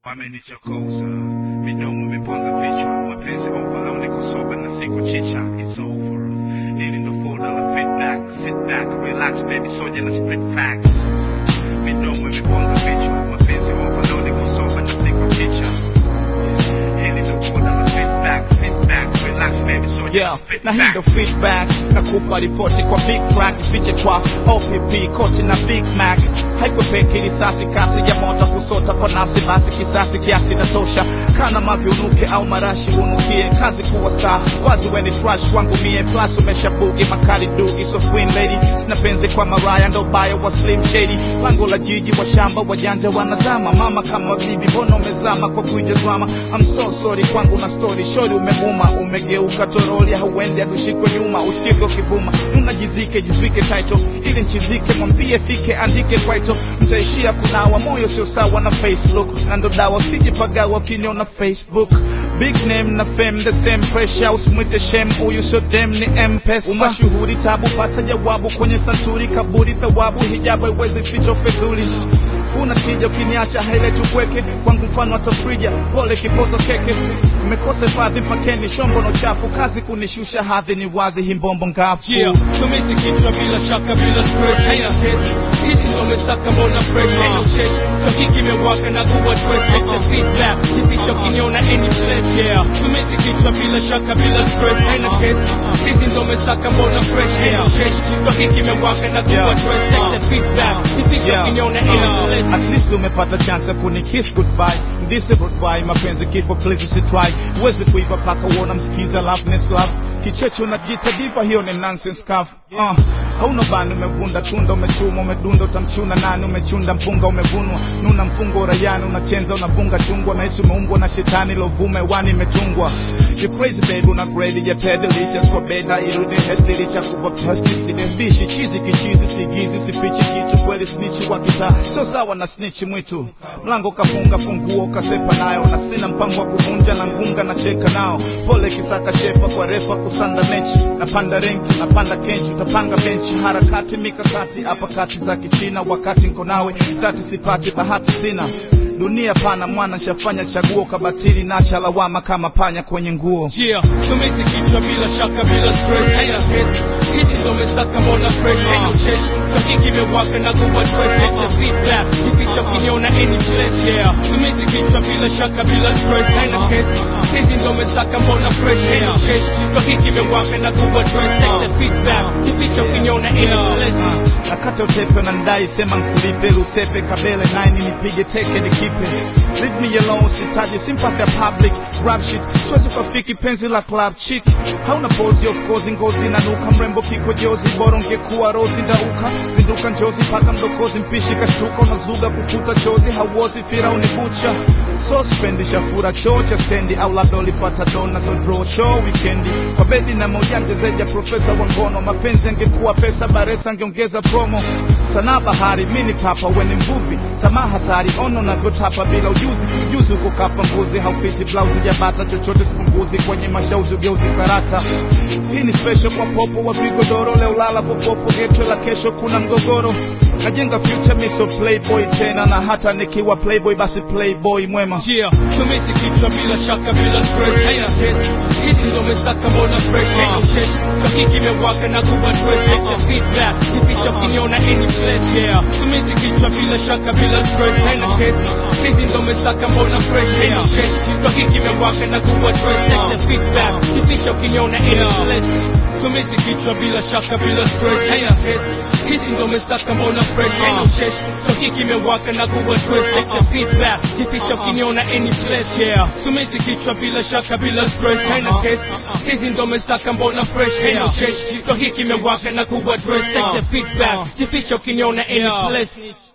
wamenichokoza midomo imepoza vichwa mapenzi over au niko soba na siku chicha it's over ili ndo folder la feedback sit back relax baby soja na split facts midomo imepoza vichwa mapenzi over au niko soba na siku chicha ili ndo folder la feedback sit back relax baby soja na Yeah, split na hii ndo facts feedback nakupa ripoti kwa big track fiche kwa OPP koti na Big Mac haikwepeki risasi kasi ya moto kusota kwa nafsi basi kisasi kiasi natosha kana mavi unuke au marashi unukie kazi kuwa star wazi weni trash kwangu mie plus umeshabugi makali dugi so queen lady sina penzi kwa maraya ndo baya wa slim shady lango la jiji wa shamba wajanja wanazama mama kama bibi mbona umezama kwa kuija drama I'm so sorry kwangu na story shori umebuma umegeuka toroli hauendi adushikwe nyuma usikike ukivuma unajizike jivike title ili nchizike mwambie fike andike kwaito mtaishia kunawa moyo sio sawa na facebook na ndo dawa usijipagawa ukiniona facebook big name na fame the same pressure usimwite shem huyu sio dem ni mpesa umashuhuri tabu pata jawabu kwenye santuri kaburi thawabu hijabu haiwezi ficha fedhuli una tija ukiniacha haileti upweke kwangu mfano wa tafrija pole kipozo keke mmekosa hifadhi mpakeni shombo na uchafu kazi kunishusha hadhi ni wazi himbombo ngafu Yeah, tumezi kichwa bila shaka bila stress haina kesi hizi ndo mesaka mbona fresh haina ucheshi kakiki imewaka na kuwa dress take the feedback kificho kiniona any place yeah tumezi kichwa bila shaka bila stress haina kesi hizi ndo mesaka mbona fresh haina ucheshi kakiki imewaka na kuwa Yeah. dress take the feedback kificho Yeah. kiniona any place At least umepata chance ya kunikiss goodbye ndise goodbye mapenzi kifo please usitry uwezi kuiva paka uona msikiza love ness love kicheche unajita diva hiyo ni nonsense kafu uh, hauna bani umevunda tunda umechuma umedunda utamchuna nani umechunda mpunga umevunwa nuna mfungo uraiani unachenza unafunga chungwa nahisi umeumbwa na shetani lovume wani imetungwa You crazy baby una grade ya ted delicious kwa beda irudi hesti licha kuva pesti sinembishi chizi kichizi sigizi sifichi kitu kweli snitchi wa kitaa sio sawa na snitchi mwitu mlango kafunga funguo kasepa nayo na sina mpango wa kuvunja na ngunga na cheka nao pole kisaka shefa kwa refa kusanda mechi napanda renki napanda kenchi utapanga benchi harakati mikakati hapa kati za kichina wakati nko nawe dhati sipati bahati sina dunia pana mwana shafanya chaguo kabatili nacha lawama kama panya kwenye nguo Yeah, tumezi kichwa bila shaka bila stress haina kesi hizi ndo mesaka mbona fresh haina ucheshi kakiki imewaka na kuwa dress take the feedback kificho kiniona any place yeah tumezi kichwa bila shaka bila stress haina kesi hizi ndo mesaka mbona fresh haina ucheshi kakiki imewaka na kuwa dress take the feedback kificho kiniona any place nakata utepe na ndai sema nkulipe lusepe kabele naini nipige teke nikipe leave me alone sitaji sympathy ya public rap shit siwezi kufiki penzi la club chick hauna pozi of course ngozi nanuka mrembo kiko jozi bora ungekuwa rozi ndauka zinduka njozi paka mdokozi mpishi kashtuka unazuga kufuta chozi hauozi firauni bucha so spendi shafura choo cha stendi au labda ulipata dona so draw show weekendi kwa bedi na mojanja zaidi ya profesa wa ngono mapenzi angekuwa pesa baresa angeongeza promo sanaa bahari mini papa weni mvuvi tamaa hatari ono navyotapa bila ujuzi ujuzi uko kapa mbuzi haupiti blausi jabata chochote sipunguzi kwenye mashauzi ugeuzi karata hii ni special kwa popo wa vigodoro leo lala popopo getwe la kesho kuna mgogoro najenga future miso playboy tena na hata nikiwa playboy basi playboy mwema Yeah, tumezi kichwa bila shaka bila stress haina kesi hizi ndo mesaka mbona fresh haina ucheshi kakiki imewaka na kuwa dress take the feedback kificho kiniona any place yeah tumezi kichwa bila shaka bila stress haina kesi hizi ndo mesaka mbona fresh haina ucheshi kakiki imewaka na kuwa dress take the feedback kificho kiniona any place tumezi kichwa bila shaka bila stress haina kesi hizi ndo mesaka mbona fresh haina ucheshi kakiki imewaka na kuwa dress take the feedback kificho kiniona any place yeah tumezi kichwa bila shaka bila stress haina kesi hizi ndo mesaka mbona fresh haina ucheshi kakiki imewaka na kuwa dress take the feedback kificho kiniona any place